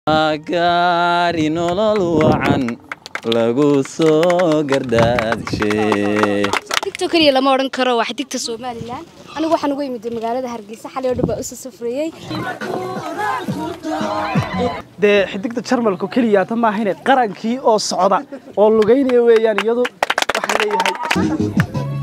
gaari nolol wacan lagu soo gardaadshe digto keliya lama odhan karo waa xigta somalilan anigu waxaan uga imid magaalada hargeysa xalay oo dhan baa usoo safreeyey dee xidigta jarmalku keliya ta maahane qarankii oo socda oo lugaynaya weeyaan iyadu waxaan leeyahay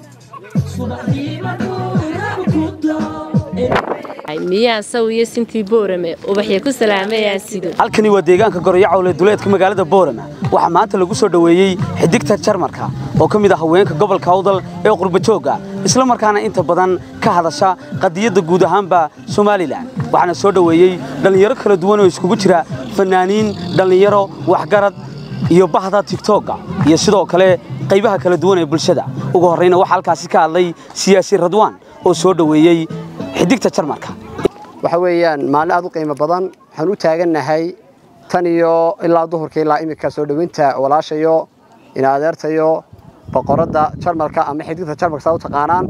miyaan sawiyo sintii boorame ubaxya ku salaamayaan sido halkani waa deegaanka goroyacawle duleedka magaalada boorama waxaa maanta lagu soo dhoweeyey xidigta jarmarka oo ka mid ah haweenka gobolka awdal ee qurbajooga isla markaana inta badan ka hadasha qadiyadda guud ahaanba somalilan waxaana soo dhoweeyey dhallinyaro kala duwan oo iskugu jira fanaaniin dhallinyaro waxgarad iyo bahda tigtooga iyo sidoo kale qaybaha kala duwan ee bulshada ugu horrayna waxaa halkaasi ka hadlay siyaasi radwaan oo soo dhoweeyey xidigta jarmarka waxa weeyaan maalin aad u qiimo badan waxaan u taagannahay tan iyo ilaa duhurka ilaa iminka soo dhoweynta walaashayo ina adeertayo boqoradda jarmalka ama xidigta jarmalka saa u taqaanaan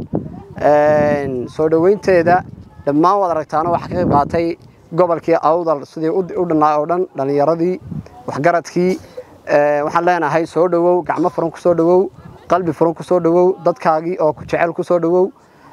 soo dhoweynteeda dhammaan waad aragtaana waxaa ka qayb qaatay gobolkii awdal sidii u dhannaa oo dhan dhallinyaradii waxgaradkii waxaan leenahay soo dhowow gacmo furan ku soo dhowow qalbi furan ku soo dhowow dadkaagii oo ku jecel ku soo dhowow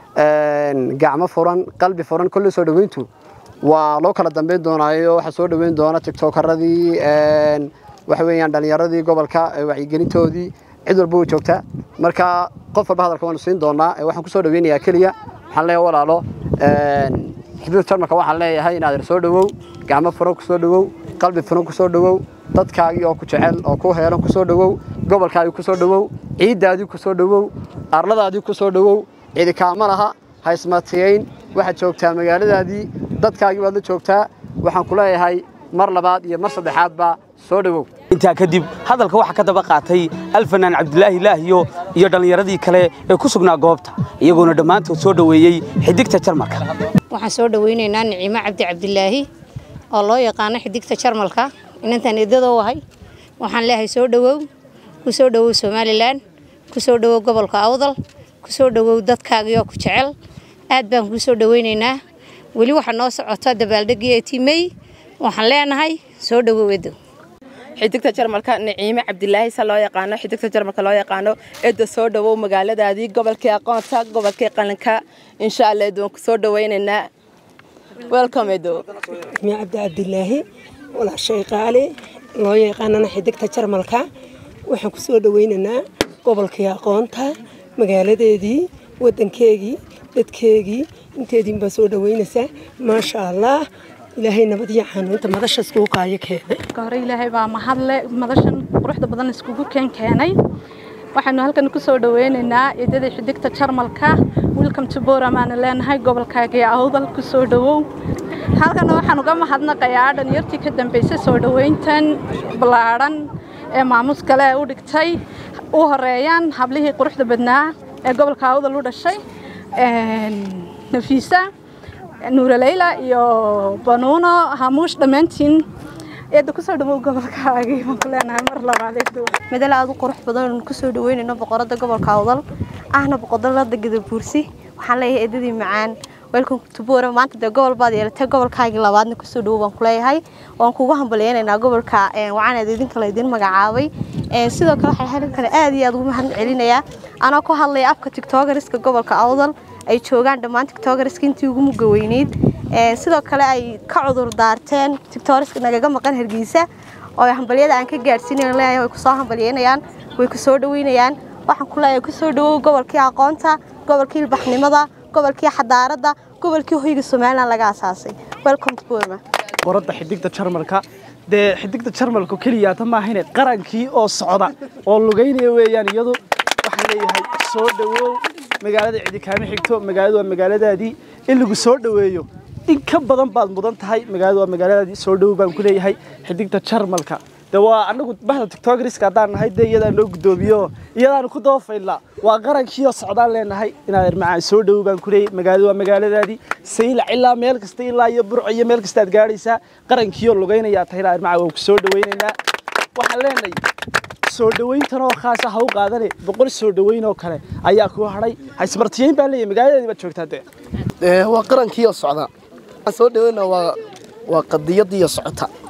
gacmo furan qalbi furan kolley soo dhoweyntu waa loo kala dambeyn doonaayo waxaa soo dhoweyn doona tiktokaradii waxa weeyaan dhallinyaradii gobolka wacyigelintoodii cid walba way joogtaa marka qof walba hadalka waanu siin doonaa waxaan ku soo dhoweynayaa keliya waxaan leeyahay walaalo xibida jarmalka waxaan leeyahay inaad soo dhowow gacmo furan ku soo dhowow qalbi furan ku soo dhowow dadkaagii oo ku jecel oo ku heelan ku soo dhowow gobolkaagii ku soo dhowow ciiddaadii ku soo dhowow arladaadii ku soo dhowow cidi kaama laha ha ismatiyayn waxaad joogtaa magaaladaadii dadkaagii baad la joogtaa waxaan ku leeyahay mar labaad iyo mar saddexaadba soo dhowow intaa kadib hadalka waxaa ka daba qaatay alfanaan cabdilaahi laahiyo iyo dhallinyaradii kale ee ku sugnaa goobta iyagoona dhammaantood soo dhoweeyey xidigta jarmalka waxaan soo dhoweynaynaa nicimo cabdi cabdilaahi oo loo yaqaano xidigta jarmalka inantaan eedadoo ahay waxaan leeyahay soo dhowow ku soo dhowow somalilan ku soo dhowow gobolka awdal ku soo dhowow dadkaagii oo ku jecel aad baan kuu soo dhoweynaynaa weli waxaa noo socota dabaaldegii etimey waxaan leenahay soo dhowow edo xidigta jarmalka niciime cabdilaahi sa loo yaqaano xidigta jarmalka loo yaqaano edda soo dhowow magaaladaadii gobolkii aqoonta gobolkii qalinka insha allah edoon ku soo dhoweynaynaa welcome edo mi cabdi cabdilaahi walaashay qaali loo yaqaanana xidigta jarmalka waxaan ku soo dhoweynaynaa gobolkii aqoonta magaaladeedii wadankeegii dadkeegii inteediin baa soo dhoweynaysaa maasha allah ilaahay nabad iyo xanuunta madasha iskugu kaayo keenay hore ilaahay baa mahadle madashan quruxda badan iskugu keen keenay waxaanu halkan ku soo dhoweynaynaa eedadii xidigta jarmalka welcome to booramaana leenahay gobolkaagii awdal ku soo dhowow halkan waxaan uga mahadnaqayaa dhalinyartii ka dambeysay soo dhoweyntan ballaadhan ee maamuus kale u dhigtay u horeeyaan hablihii quruxda badnaa ee gobolka awdal u dhashay nafiisa nuuraleyla iyo banuuno hamuush dhammaantiin eedda kusoo dhawow gobolkaagii baan ku leenahay mar labaad madal aad u qurux badan kusoo dhaweynayno boqorada gobolka awdal ahna boqorada gadabuursi waxaan leeyahay eedadii macaan welcome to Bora maanta de gobol baad yeelatay gobolkaagii labaadna ku soo dhawow baan ku leeyahay waan kugu hambaleynaynaa gobolka ee waxaan idin kale idin magacaabay ee sidoo kale waxay halkan kale aad iyo aad ugu mahad celinayaa anoo ku hadlaya afka TikTokeriska gobolka Awdal ay joogaan dhammaan TikTokeriska intii ugu muga weyneyd ee sidoo kale ay ka cudur daarteen TikTokeriska nagaga maqan Hargeysa oo hambaliyada aan ka gaarsiinayo leeyahay way ku soo hambalyeynayaan way ku soo dhaweynayaan waxaan ku leeyahay ku soo dhawow gobolkii aqoonta gobolkii ilbaxnimada gobolkii xadaarada gobolkii hoyga Soomaaliland laga aasaasay welcome to Burma qoradda xidigta jarmalka dee xidigta jarmalku keliya ta maahane qarankii oo socda oo lugaynaya weeyaan iyadu waxaan leeyahay soo dhowow magaalada cidi kaama xigto magaaladu waa magaaladaadii in lagu soo dhoweeyo in ka badan baad mudan tahay magaaladu waa magaaladaadii soo dhowow baan ku leeyahay xidigta jarmalka de waa anagu bahda tiktokriska haddaan nahay dee iyadaan noo guddoomiyo iyadaanu ku doofaynaa waa qarankiioo socdaan leenahay inaad irmacaan soo dhowow baan ku leeyahay magaaladu waa magaaladaadii saylac ilaa meel kasta ilaa iyo burco iyo meel kasta aad gaadhaysaa qarankiioo lugaynayaa tahay ilaa irmacaan waan ku soo dhoweynaynaa waxaan leenahay soo dhoweyntanoo khaasa ha u qaadane boqol soo dhoweyn oo kale ayaa kuu hadhay haysmartiyeyn baan leeyahay magaaladaadii baad joogtaa dee waa qarankiioo socda soo dhaweyna waa waa qadiyadiiyo socota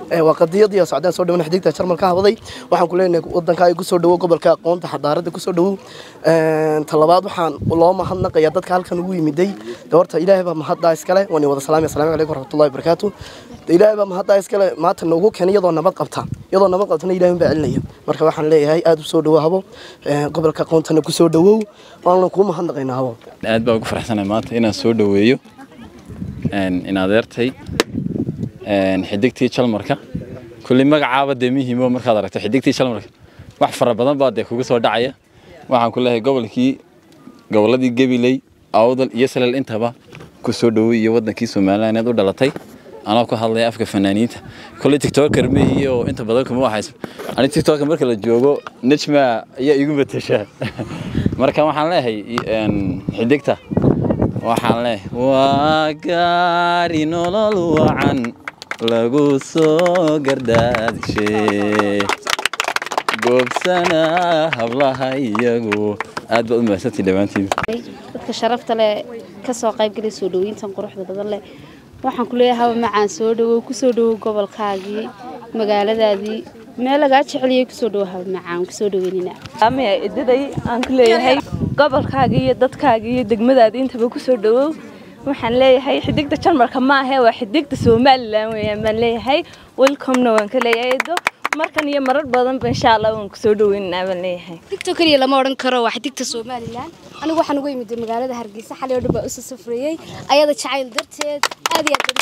waa qadiyadii socdaan soo dhawan xidigta jarmalka habaday waxaan ku leenahay wadankaaga kusoo dhawo gobolka aqoonta xadaarada kusoo dhawow talabaad waxaan loo mahadnaqayaa dadka halkan ugu yimiday horta ilaahay baa mahaddaa iskale waan wada salaamay asalaamu calaykum waraxmatullahi wabarakaatu ilaahay baa mahaddaa iskale maanta noogu keenay iyadoo nabad qabta iyadoo nabad qabtana ilaahay baa celinaya marka waxaan leeyahay aad u soo dhawo habo gobolka aqoontana kusoo dhawow waana kuu mahadnaqaynaa habo aad baa ugu faraxsanahay maanta inaan soo dhaweeyo in adeertay xidigtii jalmarka kulli magacaaba dee muhiimo markaad aragto xidigtii jalmarka wax fara badan baa dee kugu soo dhacaya waxaan ku leeyahay gobolkii gobolladii gabiley awdal iyo salel intaba ku soo dhowey iyo wadankii somaliland u dhalatay anoo ku hadlaya afka fanaaniinta kulli tiktoker meeyi oo inta badan kuma waxayso ani tiktoker marka la joogo nejma ayaa igu matashaa marka waxaan leeyahay xidigta waxaan leeyahay waa gaari nolol wacan lagu soo gardaadishe goobsana hablaha iyagu aad baad u mahadsantii dhammaantiin dadka sharafta leh ka soo qaybgalay soo dhaweyntan quruxda badan leh waxaan ku leeyahay haba macaan soo dhawow kusoo dhawow gobolkaagii magaaladaadii meel lagaa jeceliyay kusoo dhawow haba macaan kusoo dhaweynina amaya idaday aan ku leeyahay gobolkaagii iyo dadkaagii iyo degmadaadii intaba kusoo dhawow waxaan leeyahay xidigta jarmalka maahe waa xidigta somalilan weeyaan baan leeyahay welcomena waan ka leeyahay edo markan iyo marar badanba insha allah waan kusoo dhaweynaa baan leeyahay digto keliya lama odhan karo waa xidigta somalilan anigu waxaan uga imid magaalada hargeysa xalay oo dhan baa usoo safreeyey ayada jacayl darteed aad iyo aad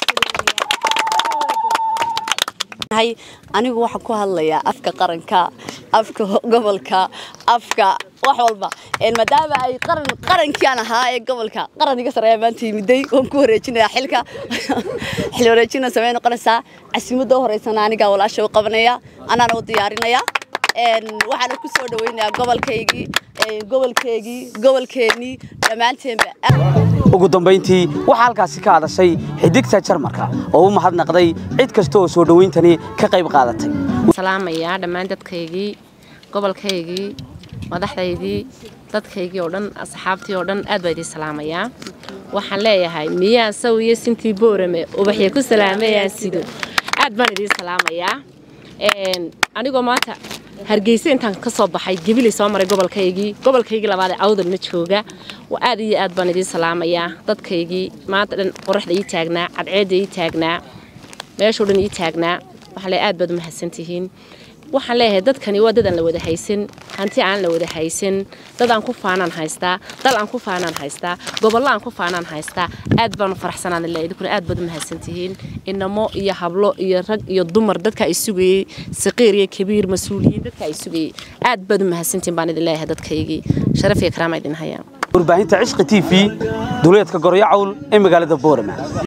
baan anigu waxaan ku hadlayaa afka qaranka afka gobolka afka wax walba maadaama ay qaran qarankiiaan ahaa ee gobolka qaran iga sareeya maanta yimiday waan ku wareejinayaa xilka xil wareejina samey noqonaysaa casimadda u horeysana anigaa walaasha u qabanaya anaana u diyaarinaya waxaana ku soo dhaweynayaa gobolkaygii gobolkeygii gobolkeennii dhammaanteenba ugu dambayntii waxaa halkaasi ka hadashay xidigta jarmarka oo u mahadnaqday cid kasta oo soo dhawayntani ka qayb qaadatay salaamayaa dhammaan dadkaygii gobolkaygii madaxdaydii dadkaygii oo dhan asxaabtii oo dhan aad baa idiin salaamayaa waxaan leeyahay miyaan saw iyo sintii boorame ubaxya ku salaamayaan sido aad baan idiin salaamayaa anigoo maanta hargeysa intaan ka soo baxay gebilay soo maray gobolkaygii gobolkaygii labaad ee awdalna jooga aad iyo aad baan idiin salaamayaa dadkaygii maanta dhan qoraxda ii taagnaa cadceedda ii taagnaa meeshoo dhan ii taagnaa waxaan leeyahay aad baad u mahadsantihiin waxaan leeyahay dadkani waa dad aan la wada haysan hanti aan la wada haysan dad aan ku faanaan haystaa dal aan ku faanaan haystaa gobollo aan ku faanaan haystaa aad baan u faraxsanaan leeyahay idinkuna aad baad u mahadsantihiin inamo iyo hablo iyo rag iyo dumar dadka ay sugayey saqiir iyo kabiir mas-uuliyiin dadka ay sugayey aad baad u mahadsantihiin baan idin leeyahay dadkaygii sharaf iyo karaama idin hayaan warbaahinta cishqi t v duleedka goryo cawl ee magaalada boorama